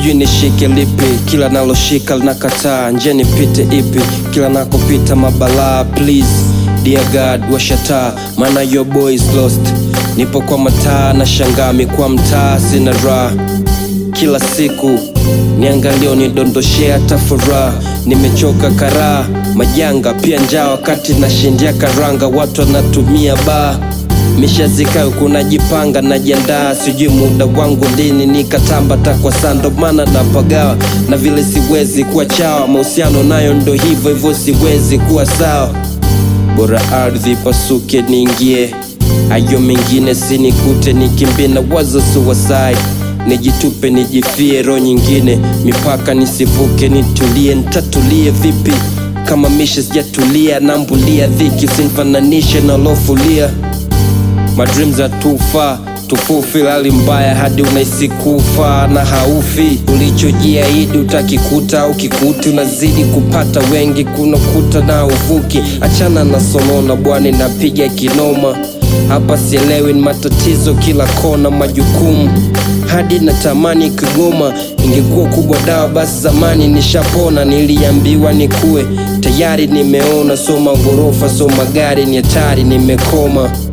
sijui nishike lipi kila naloshika linakataa njia nipite ipi kila nakopita mabalaa please dear god washataa maana your boy is lost nipo kwa mataa na shangami kwa mtaa sina raha kila siku niangalio nidondoshea hata furaha nimechoka karaa majanga pia njaa wakati nashindia karanga watu wanatumia baa mishazikayo kunajipanga najiandaa sijui muda wangu lini nikatamba takwa saa ndo maana napagawa na vile siwezi kuwa chawa mahusiano nayo ndo hivyo hivyo siwezi kuwa sawa bora ardhi pasuke niingie ayo mengine sinikute nikimbie na wazo suicide nijitupe nijifie roho nyingine mipaka nisivuke nitulie ntatulie vipi kama misha sijatulia nambulia dhiki usinfananishe na lofulia madreams are too far tufufi hali mbaya hadi unahisi kufa na haufi ulichojiahidi utakikuta ukikuti unazidi kupata wengi kunakuta na uvuki achana na sonona bwana napiga kinoma hapa sielewi ni matatizo kila kona majukumu hadi natamani kigoma ingekuwa kubwa dawa basi zamani nishapona niliambiwa nikuwe tayari nimeona so maghorofa so magari ni hatari nimekoma